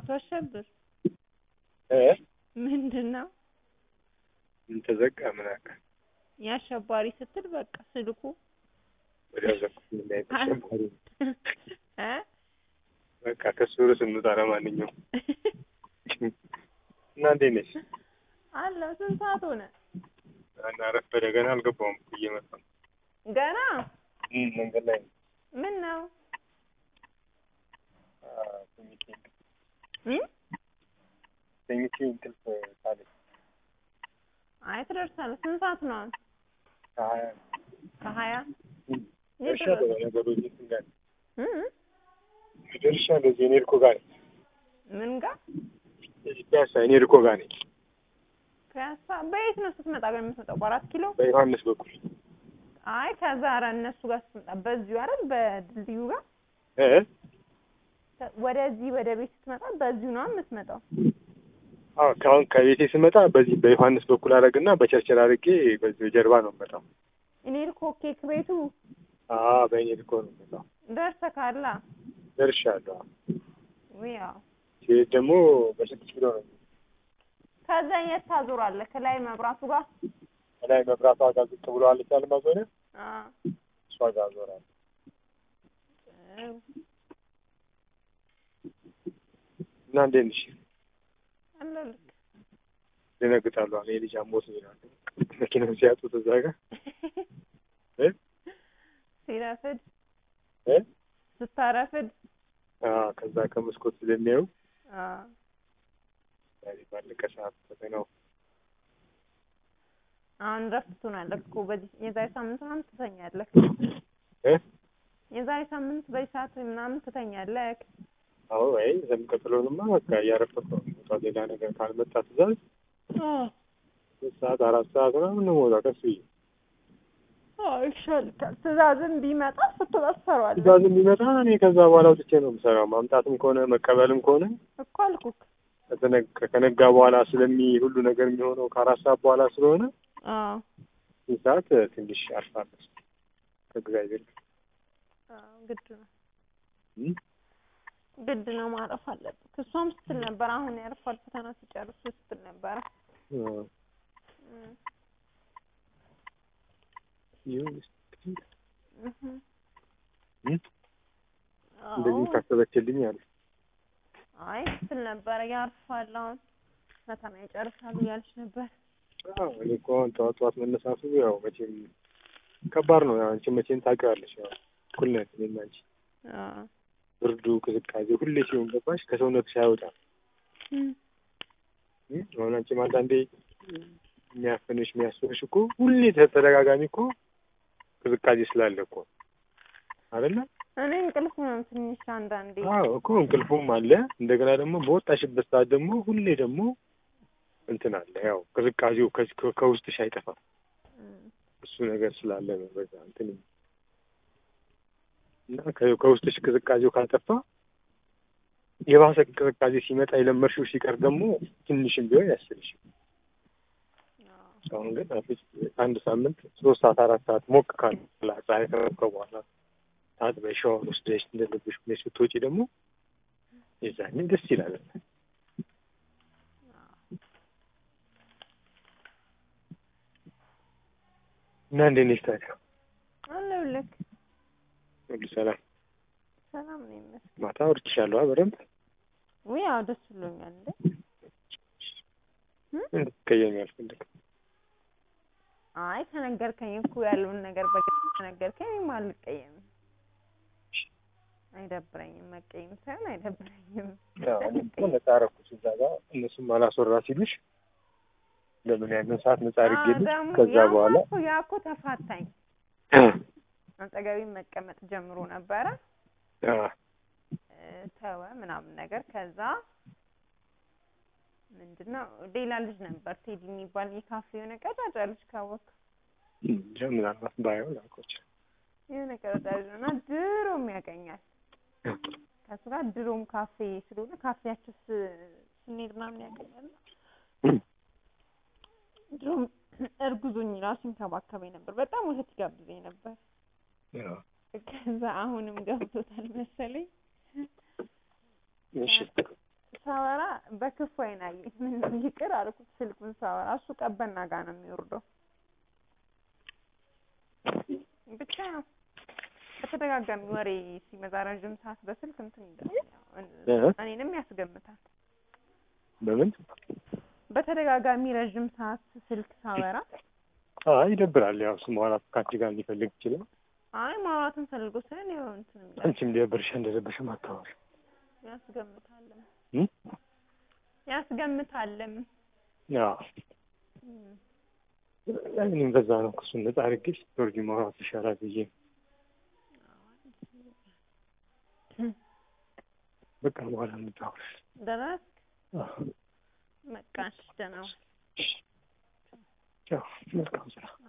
አቶ አሸብር እ ምንድን ነው ምን ተዘጋ ምን አካ የአሸባሪ ስትል በቃ ስልኩ ወዲያው ዘግቶ ምን ላይ ተሸባሪ እ በቃ ከሱ ርዕስ እንውጣ። ለማንኛውም እና እንዴት ነሽ? አለ ስንት ሰዓት ሆነ እና ረፈደ ገና አልገባሁም እኮ እየመጣሁ ነው። ገና እም መንገድ ላይ ነው። ምን ነው አ ተኝቼ እ ተኝቼ እንቅልፍ ካለኝ አይ ትደርሳለህ ስንት ሰዓት ነው አሁን ከሀያ ከሀያ የት ደርሻለሁ። ድረስ? ነገሮች እንትን ጋር እ ደርሻለሁ። እዚህ እኔ እኮ ጋር ነኝ። ምን ጋር እዚህ ፒያሳ እኔ እኮ ጋር ነኝ። ፒያሳ በየት ነው ስትመጣ ግን የምትመጣው በአራት ኪሎ በዮሐንስ በኩል አይ ከዛ ኧረ እነሱ ጋር ስትመጣ በዚሁ አይደል በድልድዩ ጋር እ ወደዚህ ወደ ቤት ስትመጣ በዚሁ ነው የምትመጣው አዎ ከአሁን ከቤቴ ስመጣ በዚህ በዮሐንስ በኩል አደረግና በቸርችል አድርጌ በዚህ ጀርባ ነው የምመጣው። እኔ እኮ ኬክ ቤቱ አዎ በእኔ እኮ ነው የምመጣው። ደርሰህ ካላ ደርሻለሁ። ውይ ያው ሲሄድ ደግሞ በስድስት ኪሎ ነው ከዛ የት ታዞራለህ ከላይ መብራቱ ጋር ከላይ መብራቷ ጋር ዝቅ ብሎ አለቻል ማዞሪያ አ እሷ ጋር ዞራል። እና እንዴት ነሽ? አለልክ ደነግጣሉ። እኔ ልጅ አሞት ይላሉ መኪናውን ሲያጡት እዛ ጋር እ ሲረፍድ እ ስታረፍድ አዎ ከዛ ከመስኮት ስለሚያዩ አ ዛሬ ባለቀ ሰዓት ፈተናው አሁን ረፍት ትሆናለህ እኮ በዚህ የዛሬ ሳምንት ምናምን ትተኛለህ እ የዛሬ ሳምንት በዚህ ሰዓት ምናምን ትተኛለህ አዎ ወይ ዘምቀጥሎንማ በቃ እያረፈኩ ነው የምወጣው። ሌላ ነገር ካልመጣ ትእዛዝ ሶስት ሰዓት አራት ሰዓት ምናምን ነው የምወጣው ቀስ ብዬ ይሻልካል ትእዛዝም ቢመጣ ስትወጣ ትሰራዋለህ ትእዛዝም ቢመጣ እኔ ከዛ በኋላ ወጥቼ ነው የምሰራው። ማምጣትም ከሆነ መቀበልም ከሆነ እኮ አልኩክ ከተነጋ ከነጋ በኋላ ስለሚ ሁሉ ነገር የሚሆነው ከአራት ሰዓት በኋላ ስለሆነ አዎ ይህ ሰዓት ትንሽ አርፋለሁ ከእግዚአብሔር ጋር አዎ ግድ ነው እም? ግድ ነው ማረፍ አለብህ እሷም ስትል ነበር አሁን ያርፋል ፈተና ሲጨርሱ ስትል ነበረ አዎ። እም፣ ይሁን እስኪ እህ። እም? እንደዚህ አዎ ካሰበችልኝ አለ አይ ስትል ነበረ ያርፋል አሁን ፈተና ይጨርሳል እያለች ነበር አዎ እኔ እኮ አሁን ጠዋት ጠዋት መነሳቱ ያው መቼም ከባድ ነው። ያው አንቺ መቼም ታውቂዋለሽ። ያው እኩል ነን እኔና አንቺ። አዎ ብርዱ ቅዝቃዜ ሁሌ ሲሆን ገባሽ ከሰውነትሽ አይወጣም። እም፣ እም? አሁን አንቺም አንዳንዴ የሚያፍንሽ የሚያስብሽ እኮ ሁሌ ተደጋጋሚ እኮ ቅዝቃዜ ስላለ እኮ አይደለ? እኔ እንቅልፍ ነው ትንሽ አንዳንዴ አዎ እኮ እንቅልፉም አለ። እንደገና ደግሞ በወጣሽበት ሰዓት ደግሞ ሁሌ ደግሞ እንትን አለ። ያው ቅዝቃዜው ከ- ከ- ከውስጥሽ አይጠፋም። እም፣ እሱ ነገር ስላለ ነው በዛ እንትን እና ከ- ከውስጥሽ ቅዝቃዜው ካልጠፋ የባሰ ቅዝቃዜ ሲመጣ የለመድሽው ሲቀር ደግሞ ትንሽም ቢሆን ያስልሽ። አዎ አሁን ግን አትሊስት አንድ ሳምንት ሶስት ሰዓት አራት ሰዓት ሞቅ ካለ ፀሐይ ከሞቀ በኋላ ታጥበሽ ሻወር ወስደሽ እንደልብሽ ብለሽ ስትወጪ ደግሞ የዛኔ ደስ ይላል። እና እንዴት ነሽ ታዲያ? አለሁልህ ሁሉ ሰላም? ሰላም ነው ይመስገን ማታ አውርቼሻለሁ አ በደንብ ውይ አዎ ደስ ብሎኛል እንዴ እም? እንድትቀየሚ አልፈልግም። አይ ከነገርከኝ እኮ ያለውን ነገር በግልጽ ከነገርከኝ እኔም አልቀየምም አይደብረኝም መቀየም ሳይሆን አይደብረኝም ያው እኔ እኮ ነፃ አደረኩሽ እዛ ጋር እነሱም አላስወራ ሲሉሽ ለምን ያንን ሰዓት ነፃ አድርጌልሽ ደግሞ ከዛ ያ በኋላ እኮ ያ እኮ ተፋታኝ አጠገቤ መቀመጥ ጀምሮ ነበረ አ እ፣ ተወ ምናምን ነገር ከዛ ምንድነው ሌላ ልጅ ነበር ቴዲ የሚባል የካፌ የሆነ ቀጫጫ ልጅ ካወቅ እንጃ ምናልባት ባየው ላውቀው የሆነ ቀጫጫ ልጅ ነው እና ድሮም ያገኛል ከሱ ጋር ድሮም ካፌ ስለሆነ ካፌያቸው ስ- ስንሄድ ምናምን ያገኛል ድሮም እርጉዞኝ ራሱ ይንከባከበኝ ነበር በጣም ወተት ይጋብዘኝ ነበር ያው ከዛ አሁንም ገብቶታል መሰለኝ እሺ ሳወራ በክፉ አይን አየኝ። ምን ይቅር አልኩት። ስልኩን ሳወራ እሱ ቀበና ጋር ነው የሚወርደው። ብቻ በተደጋጋሚ ወሬ ሲመጣ ረዥም ሰዓት በስልክ እንትን ይላል፣ እኔንም ያስገምታል። በምን በተደጋጋሚ ረዥም ሰዓት ስልክ ሳወራ አይ ይደብራል። ያው እሱ ማውራት ከአንቺ ጋር ሊፈልግ ይችላል። አይ ማውራትን ፈልጎ ሳይሆን ያው እንትን ይላል፣ አንቺም ሊደብርሽ እንደደበሽ ማታወሪ ያስገምታልም እም? ያስገምታልም። ያው እኔም በዛ ነው ክሱን ነጻ አድርጌሽ ጆርጂ ማውራት ይሻላል ብዬ በቃ በኋላ እንታወር። ደረስክ? አዎ በቃ እሺ፣ ደህና ዋል። ያው መልካም ስራ